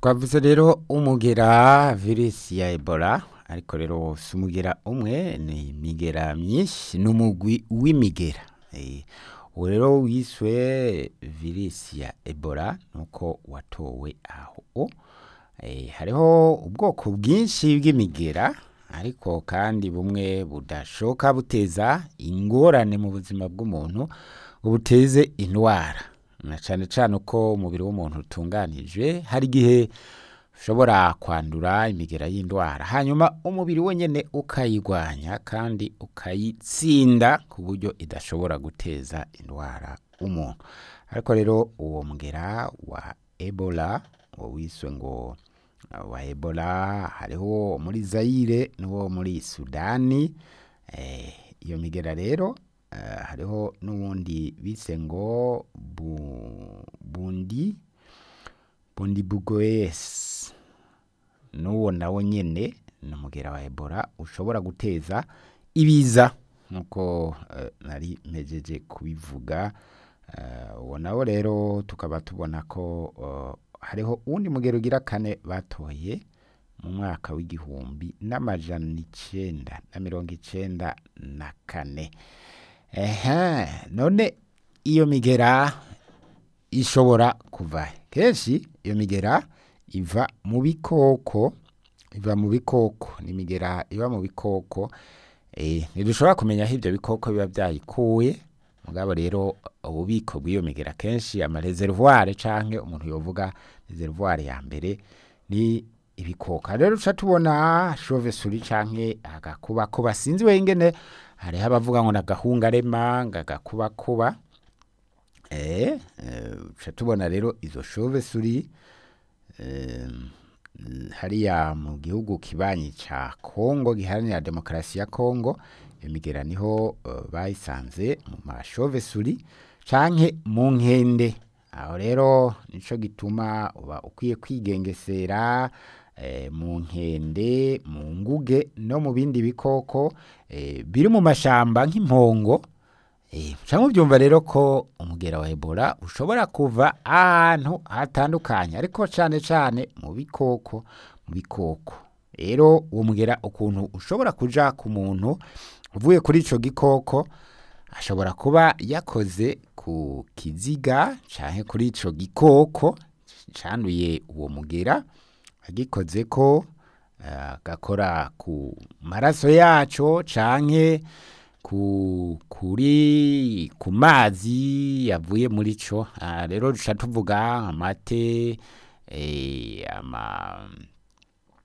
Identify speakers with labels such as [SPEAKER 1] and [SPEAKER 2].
[SPEAKER 1] twavuze rero umugera virusi ya ebola ariko rero si umugera umwe ni imigera myinshi ni umugwi w'imigera Eh, uwo rero wiswe virusi ya ebola nuko watowe aho Eh, hariho ubwoko bwinshi bw'imigera ariko kandi bumwe budashoka buteza ingorane mu buzima bw'umuntu ngo buteze indwara na cyane cyane uko umubiri w'umuntu utunganijwe hari igihe ushobora kwandura imigera y'indwara hanyuma umubiri wenyine ukayigwanya kandi ukayitsinda ku buryo idashobora guteza indwara umuntu ariko rero uwo mugera wa ebola uwo wiswe ngo uh, wa ebola hariho muri zayire n'uwo muri sudani eh, iyo migera rero eh, hariho n'uwundi bise ngo bu, bundi bundi bugoyesi n'uwo nawo nyene ni umugera wa ebola ushobora guteza ibiza nk'uko eh, nari mpejeje kubivuga Eh, uwo nawo rero tukaba tubona ko eh, hariho uwundi mugero ugira kane batoye mu mwaka w'igihumbi n'amajana icenda na mirongo icenda na kane ehe none iyo migera ishobora kuva he? kenshi iyo migera iva mu bikoko iva mu bikoko ni imigera iba mu bikoko eh, ntidushobora kumenya aho ibyo bikoko biba byayikuye mugabo rero ububiko bw'iyo migera kenshi amareservoir canke umuntu yovuga reservoir ya mbere ni ibikoko rero uca tubona chauve souris canke agakubakuba sinzi wengene hariho abavuga ngo nagahungarema ngagakubakuba eh, eh, uca tubona rero izo chauve souris eh, hariya mu gihugu kibanyi ca Kongo giharanira demokarasi ya Kongo iyo migera niho uh, bayisanze mu mashove suri canke mu nkende aho rero nico gituma uba ukwiye kwigengesera eh, mu nkende mu nguge no mu bindi bikoko eh, biri mu mashamba nk'impongo Eh, canke ubyumva rero ko umugera wa Ebola ushobora kuva ahantu hatandukanye ariko cane cane mu bikoko mu bikoko rero uwo mugera ukuntu ushobora kuja ku muntu uvuye kuri ico gikoko ashobora kuba yakoze ku kiziga canke kuri ico gikoko canduye uwo mugera agikoze ko agakora ku maraso yaco canke ku kuri ku mazi yavuye muri co Ah, rero duca tuvuga amate eh, ama